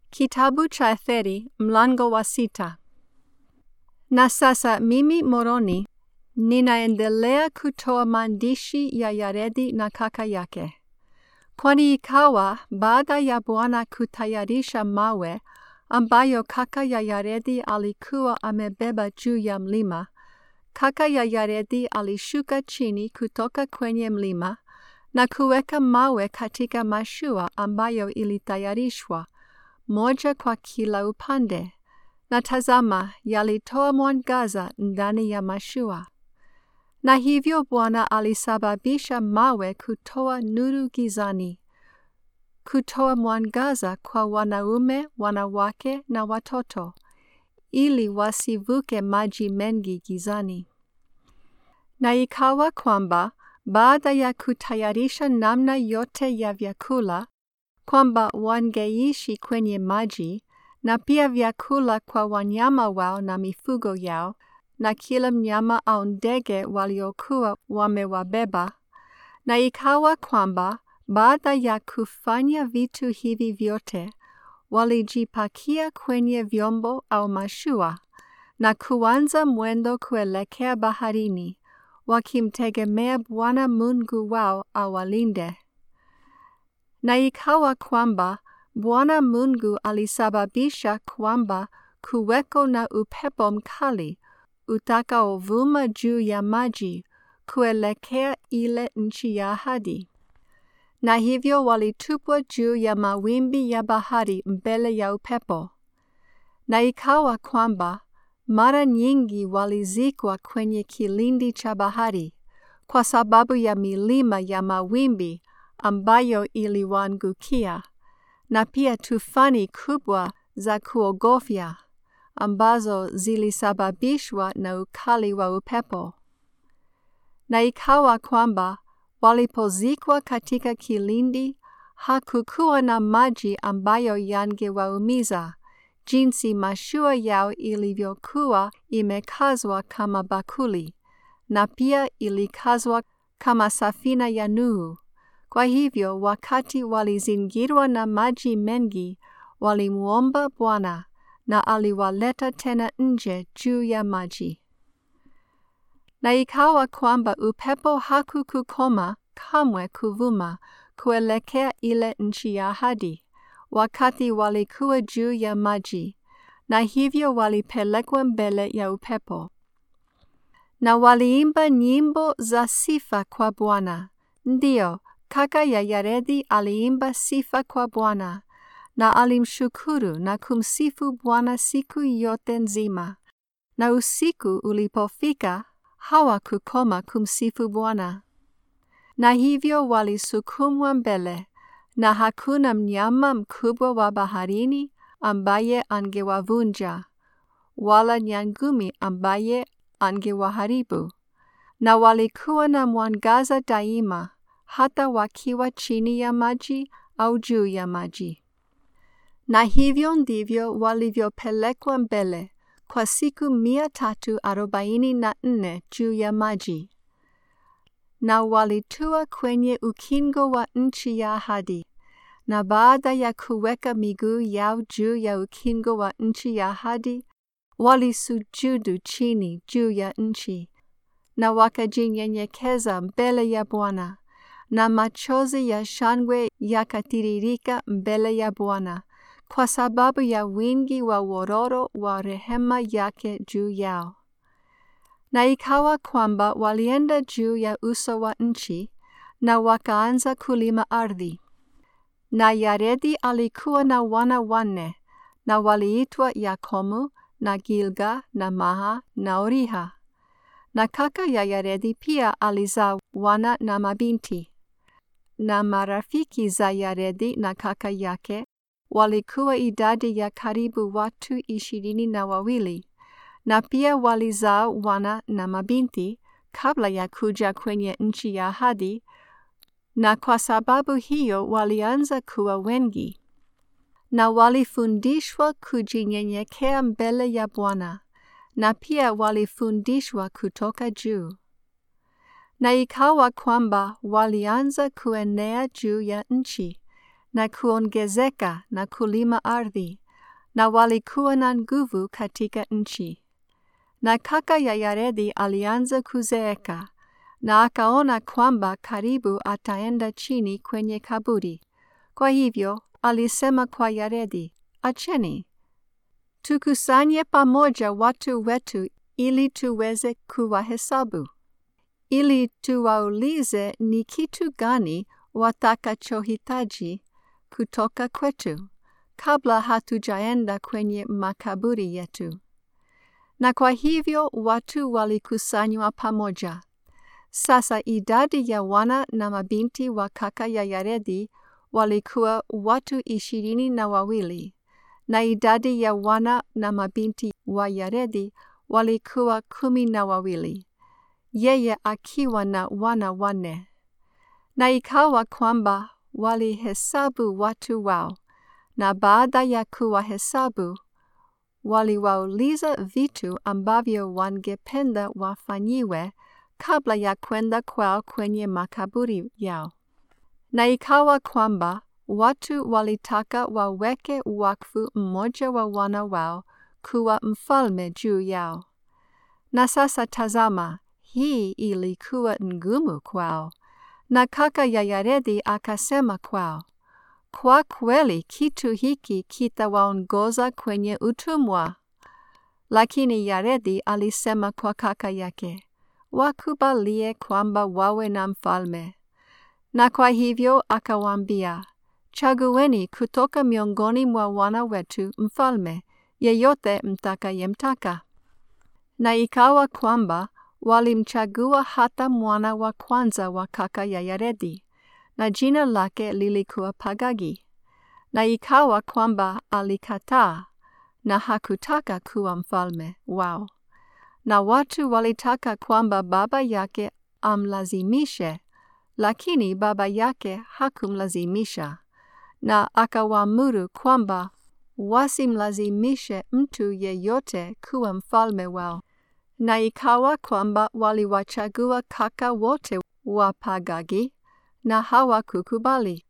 Kitabu cha Etheri mlango wa sita. Na sasa mimi Moroni ninaendelea kutoa maandishi ya Yaredi na kaka yake. Kwani ikawa baada ya Bwana kutayarisha mawe ambayo kaka ya Yaredi alikuwa amebeba juu ya mlima, kaka ya Yaredi alishuka chini kutoka kwenye mlima na kuweka mawe katika mashua ambayo ilitayarishwa moja kwa kila upande, na tazama, yalitoa mwangaza ndani ya mashua. Na hivyo Bwana alisababisha mawe kutoa nuru gizani, kutoa mwangaza kwa wanaume, wanawake na watoto, ili wasivuke maji mengi gizani. Na ikawa kwamba baada ya kutayarisha namna yote ya vyakula kwamba wangeishi kwenye maji na pia vyakula kwa wanyama wao na mifugo yao na kila mnyama au ndege waliokuwa wamewabeba. Na ikawa kwamba baada ya kufanya vitu hivi vyote, walijipakia kwenye vyombo au mashua na kuanza mwendo kuelekea baharini, wakimtegemea Bwana Mungu wao awalinde. Na ikawa kwamba Bwana Mungu alisababisha kwamba kuweko na upepo mkali utakaovuma juu ya maji kuelekea ile nchi ya ahadi. Na hivyo walitupwa juu ya mawimbi ya bahari mbele ya upepo. Na ikawa kwamba mara nyingi walizikwa kwenye kilindi cha bahari kwa sababu ya milima ya mawimbi ambayo iliwaangukia na pia tufani kubwa za kuogofya ambazo zilisababishwa na ukali wa upepo. Na ikawa kwamba walipozikwa katika kilindi, hakukuwa na maji ambayo yangewaumiza, jinsi mashua yao ilivyokuwa imekazwa kama bakuli, na pia ilikazwa kama safina ya Nuhu. Kwa hivyo wakati walizingirwa na maji mengi, walimwomba Bwana na aliwaleta tena nje juu ya maji. Na ikawa kwamba upepo hakukukoma kamwe kuvuma kuelekea ile nchi ya ahadi, wakati walikuwa juu ya maji, na hivyo walipelekwa mbele ya upepo. Na waliimba nyimbo za sifa kwa Bwana. Ndiyo, kaka ya Yaredi aliimba sifa kwa Bwana na alimshukuru na kumsifu Bwana siku yote nzima. Na usiku ulipofika, hawakukoma kumsifu Bwana. Na hivyo walisukumwa mbele, na hakuna mnyama mkubwa wa baharini ambaye angewavunja, wala nyangumi ambaye angewaharibu. Na walikuwa na mwangaza daima, hata wakiwa chini ya maji au juu ya maji. Na hivyo ndivyo walivyopelekwa mbele kwa siku mia tatu arobaini na nne juu ya maji. Na walitua kwenye ukingo wa nchi ya ahadi. Na baada ya kuweka miguu yao juu ya ukingo wa nchi ya ahadi, walisujudu chini juu ya nchi, na wakajinyenyekeza mbele ya Bwana, na machozi ya shangwe yakatiririka mbele ya Bwana kwa sababu ya wingi wa wororo wa rehema yake juu yao. Na ikawa kwamba walienda juu ya uso wa nchi na wakaanza kulima ardhi. Na Yaredi alikuwa na wana wanne, na waliitwa Yakomu na Gilga na Maha na Oriha. Na kaka ya Yaredi pia alizaa wana na mabinti. Na marafiki za Yaredi na kaka yake walikuwa idadi ya karibu watu ishirini na wawili, na pia walizaa wana na mabinti kabla ya kuja kwenye nchi ya ahadi, na kwa sababu hiyo walianza kuwa wengi. Na walifundishwa kujinyenyekea mbele ya Bwana, na pia walifundishwa kutoka juu. Na ikawa kwamba walianza kuenea juu ya nchi, na kuongezeka na kulima ardhi, na walikuwa na nguvu katika nchi. Na kaka ya Yaredi alianza kuzeeka, na akaona kwamba karibu ataenda chini kwenye kaburi. Kwa hivyo alisema kwa Yaredi, acheni tukusanye pamoja watu wetu ili tuweze kuwahesabu, ili tuwaulize ni kitu gani watakachohitaji kutoka kwetu kabla hatujaenda kwenye makaburi yetu. Na kwa hivyo watu walikusanywa pamoja. Sasa idadi ya wana na mabinti wa kaka ya Yaredi walikuwa watu ishirini na wawili, na idadi ya wana na mabinti wa Yaredi walikuwa kumi na wawili, yeye akiwa na wana wanne. Na ikawa kwamba walihesabu watu wao, na baada ya kuwahesabu waliwauliza vitu ambavyo wangependa wafanyiwe kabla ya kwenda kwao kwenye makaburi yao. Na ikawa kwamba watu walitaka waweke wakfu mmoja wa wana wao kuwa mfalme juu yao. Na sasa tazama, hii ilikuwa ngumu kwao. Na kaka ya Yaredi akasema kwao, kwa kweli kitu hiki kitawaongoza kwenye utumwa. Lakini Yaredi alisema kwa kaka yake, wakubalie kwamba wawe na mfalme. Na kwa hivyo akawaambia, chagueni kutoka miongoni mwa wana wetu mfalme, yeyote mtakayemtaka. Na ikawa kwamba walimchagua hata mwana wa kwanza wa kaka ya Yaredi, na jina lake lilikuwa Pagagi. Na ikawa kwamba alikataa na hakutaka kuwa mfalme wao. Na watu walitaka kwamba baba yake amlazimishe, lakini baba yake hakumlazimisha, na akawaamuru kwamba wasimlazimishe mtu yeyote kuwa mfalme wao. Na ikawa kwamba waliwachagua kaka wote wa Pagagi na hawakukubali.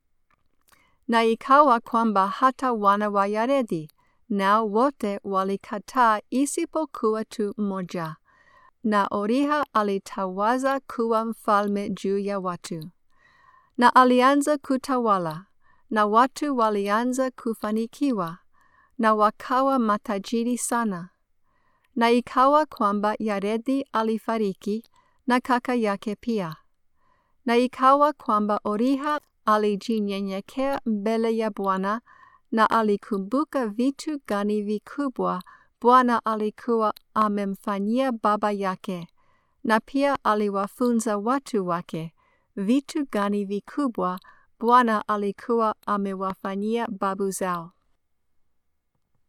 Na ikawa kwamba hata wana wa Yaredi nao wote walikataa isipokuwa tu mmoja, na Oriha alitawaza kuwa mfalme juu ya watu. Na alianza kutawala, na watu walianza kufanikiwa, na wakawa matajiri sana. Na ikawa kwamba Yaredi alifariki na kaka yake pia. Na ikawa kwamba Oriha alijinyenyekea mbele ya Bwana na alikumbuka vitu gani vikubwa Bwana alikuwa amemfanyia baba yake, na pia aliwafunza watu wake vitu gani vikubwa Bwana alikuwa amewafanyia babu zao.